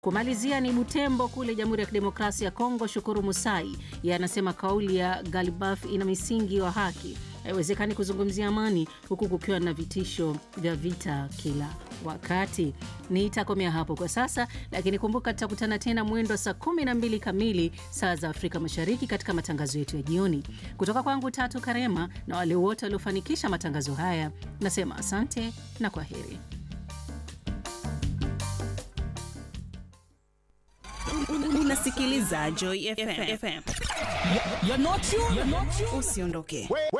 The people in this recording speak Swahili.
Kumalizia ni Butembo kule Jamhuri ya Kidemokrasia ya Kongo. Shukuru Musai yeye anasema kauli ya Galibaf ina misingi wa haki, haiwezekani kuzungumzia amani huku kukiwa na vitisho vya vita kila wakati. Nitakomea hapo kwa sasa, lakini kumbuka tutakutana tena mwendo wa saa 12 kamili saa za Afrika Mashariki katika matangazo yetu ya jioni. Kutoka kwangu Tatu Karema na wale wote waliofanikisha matangazo haya, nasema asante na kwa heri. Unasikiliza Joy FM. You're not you. You're not you. Usiondoke.